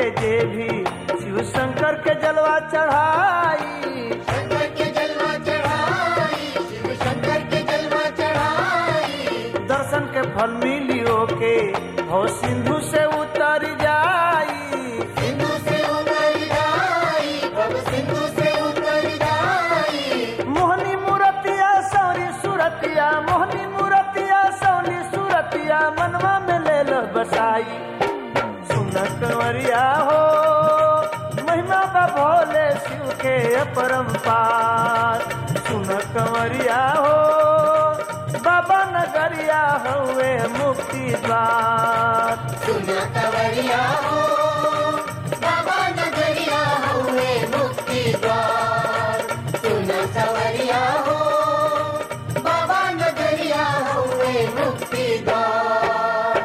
के जे भी शिव शंकर के जलवा चढ़ाई शंकर के जलवा चढ़ाई शिव शंकर के जलवा चढ़ाई दर्शन के फल मिलियो के हो सिंधु से उतर जाई सिंधु से उतर जाई प्रभु सिंधु से उतर जाई मोहनी मूरतिया सौरी सूरतिया मोहनी मूरतिया सौरी सूरतिया मनवा में ले लो बसाई सुन कंवरिया हो महिमा बा भोले शिव के अपरंपार सुन कंवरिया हो बाबा नगरिया हुए मुक्ति द्वार सुना कवरिया हो बाबा नगरिया हुए मुक्ति द्वार सुना कवरिया हो बाबा नगरिया हुए मुक्ति द्वार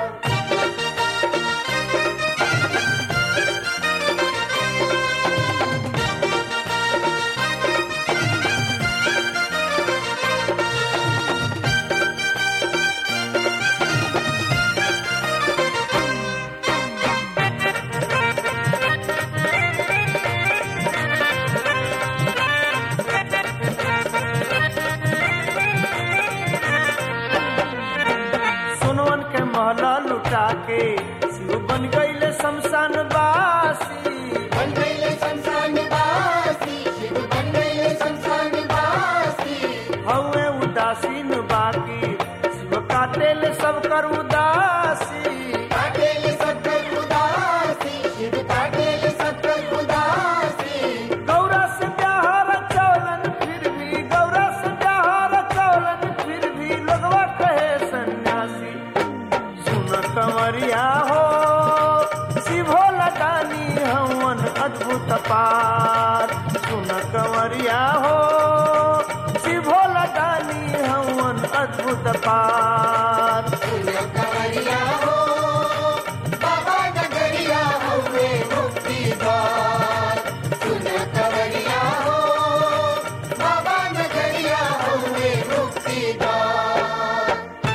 सुनवन के महला लुटा के शिव बन गईले शमशान बासी बन गईले शमशान वासी शिव बन गईले शमशान वासी हवे उदासीन बाकी शिव काटेले सब कर उदासी काटेले सत्तर उदासी शिव काटेले सत्तर उदासी गौरा से प्यार चौलन फिर भी गौरा से प्यार चौलन फिर भी लोगवा कहे सन्यासी सुन कंवरिया हो शिवो लगानी हवन अद्भुत पार सुन कंवरिया हो शिवो लगानी हवन अद्भुत पार सुना कवरिया हो बाबा नगरिया हुए मुक्ति द्वार सुना कवरिया हो बाबा नगरिया हुए मुक्ति द्वार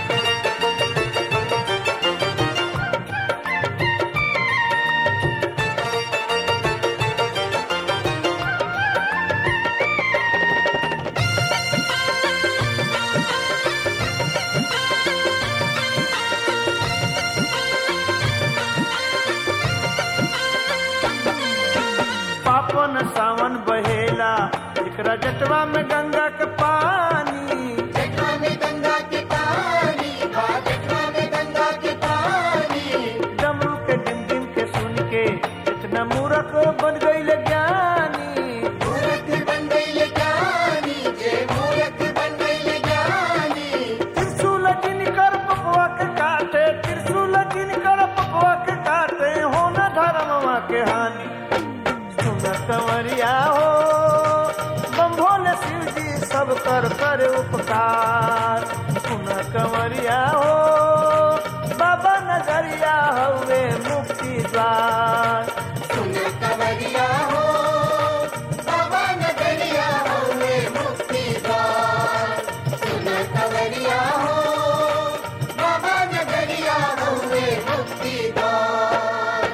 पापन सावन बहेला एकरा जटवा में गंगा के पानी जटवा में गंगा के पानी बा जटवा में गंगा के पानी डमरू के डिम डिम के सुन के इतना मूर्ख बन गईले ज्ञानी मूर्ख बन गईले ज्ञानी जे मूर्ख बन गईले ज्ञानी त्रिशूल जिनकर पपवा के काटे त्रिशूल जिनकर पपवा के काटे हो न धर्मवा के हानि सुन कंवरिया हो बम भोले शिव जी सब कर कर उपकार सुन कंवरिया हो बाबा नगरिया हवे मुक्ति द्वार सुना कवरिया हो बाबा नगरिया हुए मुक्ति द्वार सुना कवरिया हो बाबा नगरिया हुए मुक्ति द्वार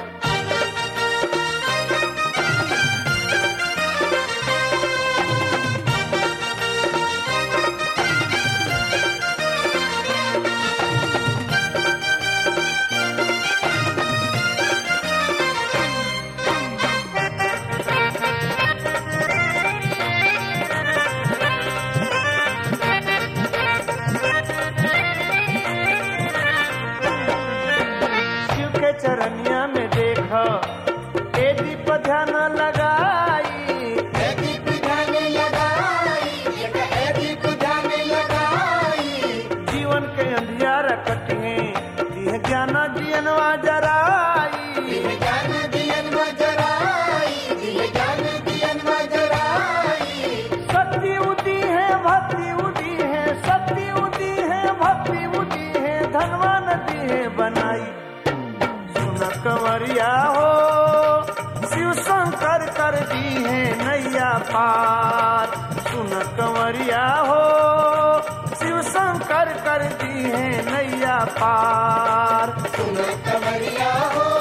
शिव के चरनिया में देख ए दीप ध्यान लगाई दीप जाने लगाई एक है दीप जाने लगाई जीवन के अंधियार कटिए दिह ज्ञान जियनवा जराई दिल जान दियन मजराई दिल जान दियन मजराई शक्ति उदी है भक्ति उदी है शक्ति उदी है भक्ति उदी है धनवान दी है बनाई सुन कंवरिया हो शिव शंकर कर दी है नैया पार सुन कंवरिया हो शिव शंकर कर दी है नैया पार सुना कवरिया हो